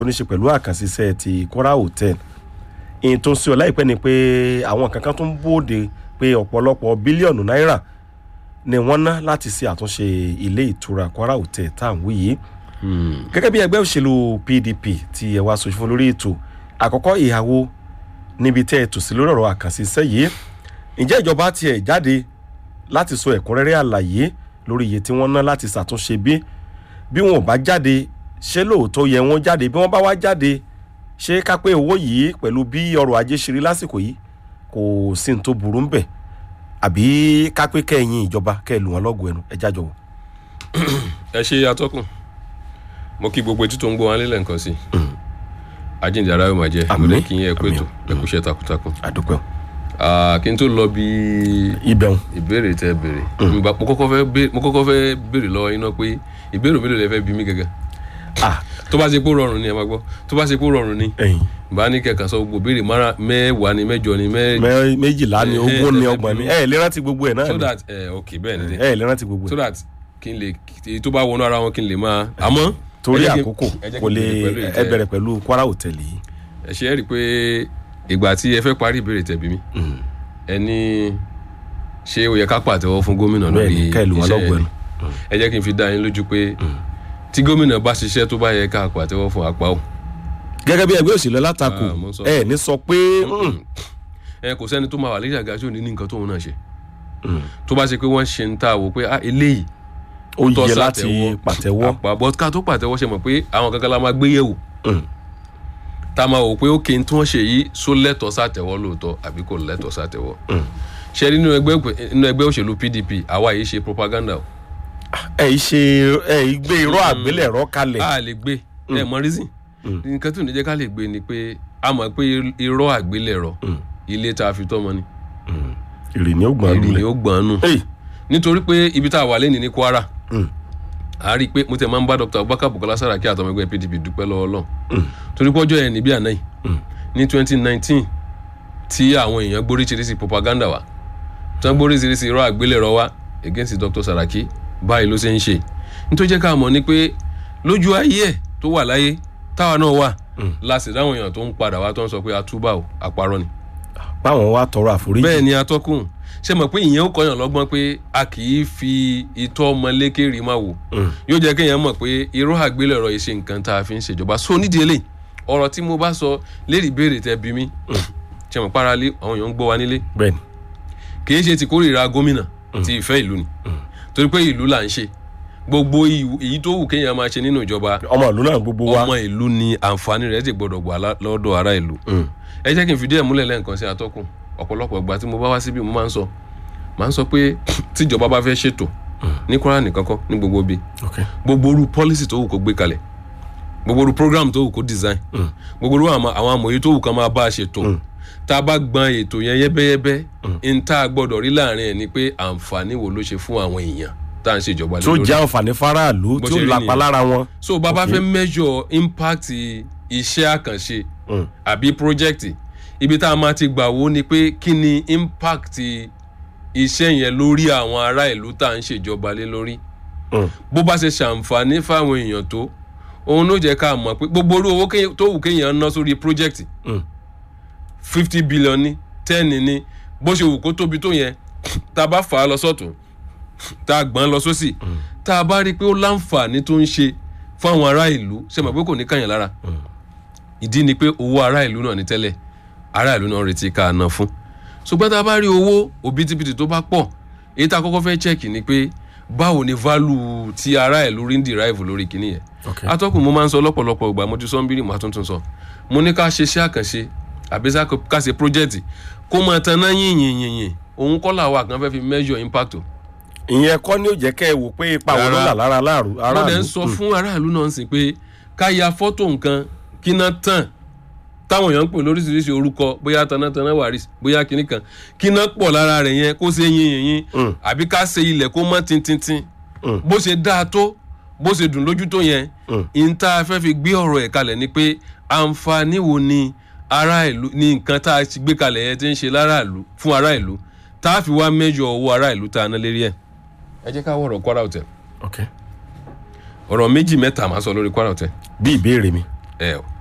tó ní ṣe pẹ̀lú àkànṣiṣẹ́ ti Kwara Hotel ìyẹn tó ń sọ láìpẹ́ ni pé àwọn kankan tó ń bóde pé ọ̀pọ̀lọpọ̀ bílíọ̀nù náírà ni wọ́n ná láti ṣe àtúnṣe ilé ìtura Kwara Hotel tá à ń wí yìí gẹ́gẹ́ bí ẹgbẹ́ òṣèlú PDP tí ẹ wá sojú fún lórí ètò àkọ́kọ́ ìhàwó níbi tẹ́ ẹ tò sí lórí ọ̀rọ̀ àkànṣiṣẹ́ yìí ǹjẹ́ ìjọba tiẹ̀ jáde láti sọ ẹ̀kúnrẹ́rẹ́ àlàyé lórí iye tí wọ́n ná láti ṣàtúnṣe bí bí wọn ò bá jáde ṣé lóòótọ́ yẹ wọ́n jáde bí wọ́n bá wá jáde ṣé ká pé owó yìí pẹ̀lú bí ọrọ̀ ajé ṣe rí lásìkò yìí kò sí ní tó burú ń bẹ̀ àbí ká pé kẹ́yìn ìjọba kẹ́ ẹ lù wọ́n lọ́gùn ẹnu ẹ jájọ wò. ẹ ṣe atọ́kùn mo kí gbogbo etí tó ń gbọ́ wọn lélẹ̀ nǹkan sí ajíǹde ara yóò máa jẹ mo Àmín, lè kí yín ẹ kú àmín. ètò ẹ kú iṣẹ́ takuntakun àdúpẹ́ o. Ah, kí n tó lọ bí ibẹ̀hùn ìbéèrè tẹ béèrè Ìgbà- mo kọ́kọ́ fẹ́ bé- mo kọ́kọ́ fẹ́ béèrè lọ́wọ́ yín náà pé ìbéèrè mélòó lẹ fẹ́ bí mí gẹ́gẹ́ ah tó bá ṣe pé ó rọrùn ni ẹ máa gbọ́ tó bá ṣe pé ó rọrùn ni ẹ̀yìn bá ní kẹkàn sọ gbogbo béèrè mara mẹ́wàá ni mẹ́jọ ni mẹ́ mẹ́- méjìlá ni Eh, ogún ni eh, ọgbọ̀n ni eh, ẹ ẹ lè rántí gbogbo ẹ̀ náà so ni that ẹ ok bẹ́ẹ̀ ni ẹ ẹ lè rántí gbogbo so ẹ̀ that kí n lè èyí tó bá wọnú ara wọn kí n lè máa àmọ́ torí ẹ jẹ́ kí- àkókò ẹ jẹ́ kí kò n lè bẹ̀rẹ̀ pẹ̀lú ẹ ìtẹ́- bẹ̀rẹ̀ pẹ̀lú Kwara Hotel yìí ẹ ṣe é rí i pé ìgbà tí ẹ fẹ́ parí ìbéèrè tẹ̀bí mi ẹ ní ṣé ó yẹ ká pàtẹ́wọ́ fún gómìnà lórí bẹ́ẹ̀ni ká ìlú wọn iṣẹ́ lọ́gùn yẹn ẹnu ẹ jẹ́ kí n fi dá yín lójú pé tí gómìnà bá ṣiṣẹ́ tó bá yẹ ká pàtẹ́wọ́ fún apá o gẹ́gẹ́ bí ẹgbẹ́ òṣèlú alátakò Ah, mo ń sọ. ẹ ní sọ pé mm, ẹ kò sẹ́ni tó máa wà lórí àga tí ò ní ní nǹkan tóun náà ṣe tó bá ṣe pé wọ́n ṣe ń ta wò pé ah eléyìí ó tọ́ yẹ láti sátẹ́wọ́. pàtẹ́wọ́ àpá bọ́t ká tó pàtẹ́wọ́ ṣe mọ̀ pé àwọn kankan la máa gbé yẹ̀wò Mm. tá a máa wò pé ó kí n tí wọ́n ṣe yìí só lẹ́tọ̀ọ́ sátẹ́wọ́ lóòótọ́ àbí kò lẹ́tọ̀ọ́ sátẹ́wọ́ ṣe nínú ẹgbẹ́ òpè- nínú ẹgbẹ́ òṣèlú PDP àwa yìí ṣe propaganda o ẹ yìí ṣe ẹ yìí gbé irọ́ àgbélẹ̀rọ kalẹ̀ a lè gbé ẹ mọ reason nǹkan tó ní jẹ́ ká lè gbé ni pé a mọ̀ pé irọ́ àgbélẹ̀rọ ilé tá a fi tọ́mọ ni ìrì ní ògbọ́n èrè ni lulẹ̀ ó gbọ́n nù Èyí, nítorí pé ibi tá a wà lẹ́nìí ní Kwara Mm. a rí i pé mo tẹ̀ máa ń bá Dr. Abubakar Bukola Saraki àtọmọ ẹgbẹ́ PDP dúpẹ́ lọ́wọ́ Ọlọ́run torí pọ́jọ́ ẹ̀ níbí àná yìí ní twenty nineteen tí àwọn èèyàn gbóríṣiríṣi propaganda wa tí wọ́n gbóríṣiríṣi irọ́ àgbélẹ̀rọ wa against Dr. Saraki báyìí ló ṣe ń ṣe nítorí jẹ́ ká mọ̀ ni pé lójú ayé ẹ̀ tó wà láyé táwa náà wà láti dáwọn èèyàn tó ń padà wá tó ń sọ pé atúbà ò àparọ́ ni báwọn wá tọrọ àforíjì bẹ́ẹ̀ ni atọ́kùn ṣe mọ̀ pé ìyẹn ó kọyàn lọ́gbọ́n pé a kì í fi itọ́ ọmọlékèrè máa wò yóò jẹ́ kéèyàn mọ̀ pé irọ́ àgbélẹ̀rọ yìí ṣe nǹkan tá a fi ń ṣèjọba so nídìí eléyìí ọ̀rọ̀ tí mo bá sọ lérí ìbéèrè tẹ bí mi ṣe mọ̀ paralé àwọn èèyàn ń gbọ́ wa nílé bẹ́ẹ̀ ni kì í ṣe ti kórìíra gómìnà ti ìfẹ́ ìlú ni torí pé ìlú là ń ṣe gbogbo ìwù- èyí tó wù kéèyàn máa ṣe nínú ìjọba ọmọ ìlú náà gbogbo wa ọmọ ìlú ni àǹfààní rẹ̀ ti gbọ́dọ̀ gbà lá- lọ́dọ̀ ará ìlú ẹ jẹ́ kí n fìdí ẹ̀ múlẹ̀ lẹ́ǹkan sí atọ́kùn ọ̀pọ̀lọpọ̀ ìgbà tí mo bá wá síbí mo máa ń sọ máa ń sọ pé tíjọba bá fẹ́ ṣètò ní Kwara nìkan kọ́ ní gbogbo bíi ok gbogbo orú policy tó wù kó gbé kalẹ̀ gbogbo orú program tó wù kó design gbogbo orú àwọn àwọn amòye tó wù kó máa bá a ṣètò tá a bá gbọn ètò yẹn yẹ́bẹ́yẹ́bẹ́ n tá a gbọ́dọ̀ rí láàrin ẹ̀ ni pé àǹfààní wo ló ṣe fún àwọn èèyàn tá à ń ṣèjọba lé tó lórí jẹ́ àǹfààní faraàlú Bó tí ṣe ó rí lapa nìyẹn. lára wọn so bàbá fẹ́ measure impact iṣẹ́ àkànṣe Mm. àbí project ibi tá a máa ti gbà wò ni pé kí ni impact iṣẹ́ yẹn lórí àwọn ará ìlú tá à ń ṣèjọba lé lórí Mm. bó bá ṣe ṣàǹfààní fáwọn èèyàn tó òun ló jẹ́ ká mọ̀ pé gbogbo orú owó kéèyàn- tó wù kéèyàn ná sórí project Mm. fifty billion ní ten ní bó ṣe wù kó tóbi tó yẹn tá a bá fà á lọ sọ́tún tá a gbọ́n lọ sósì tá a bá rí i pé ó láǹfààní tó ń ṣe fáwọn ará ìlú ṣe mọ̀ pé kò ní kàyàn lára ìdí ni pé owó ará ìlú náà ní tẹ́lẹ̀ ará ìlú náà retí ká ná fún ṣùgbọ́n tá a bá rí owó òbítíbitì tó bá pọ̀ èyí tá a kọ́kọ́ fẹ́ check ni pé báwo ni value ti ará ìlú rí ń derive lórí kinní yẹn ok atọ́kùn mo máa ń sọ lọ́pọ̀lọpọ̀ ìgbà mo ti sọ ń bírí mo àtúntún sọ mo ní ká ṣe iṣẹ́ àkànṣe àbí sá- ká ṣe project kó máa taná yìnyín yìnyín òun kọ́ làwọn àkàn fẹ́ fi measure impact o ìyẹn kọ́ ni ó jẹ́ kẹ́ ẹ wò pé ipa wo ló Rárá. là lára aráàlú mo dẹ̀ aráàlú ń sọ fún aráàlú náà sì pé ká ya fọ́tò nǹkan kí ná tàn táwọn èèyàn ń pè lóríṣiríṣi orúkọ bóyá tanátaná wàrísì bóyá kinní kan kí ná pọ̀ lára rẹ̀ yẹn kó ṣe yín yín yín Mm. àbí ká ṣe ilẹ̀ kó mọ́ tintintin Mm. bó ṣe dáa tó bó ṣe dùn lójú tó yẹn Mm. ìta fẹ́ fi gbé ọ̀rọ̀ ẹ̀ kalẹ̀ ni pé àǹfààní wo ni ará ìlú ni nǹkan tá a ti gbé kalẹ̀ yẹn ti ń ṣe lára ìlú fún ará ìlú tá a fi wá mẹ́jọ owó ará ìlú tá a ná lérí ẹ̀. ẹ jẹ́ ká wọ̀rọ̀ Kwara Hotel ok ọ̀rọ̀ méjì mẹ́ta máa sọ lórí Kwara Hotel bí ìbéèrè mi ẹ o.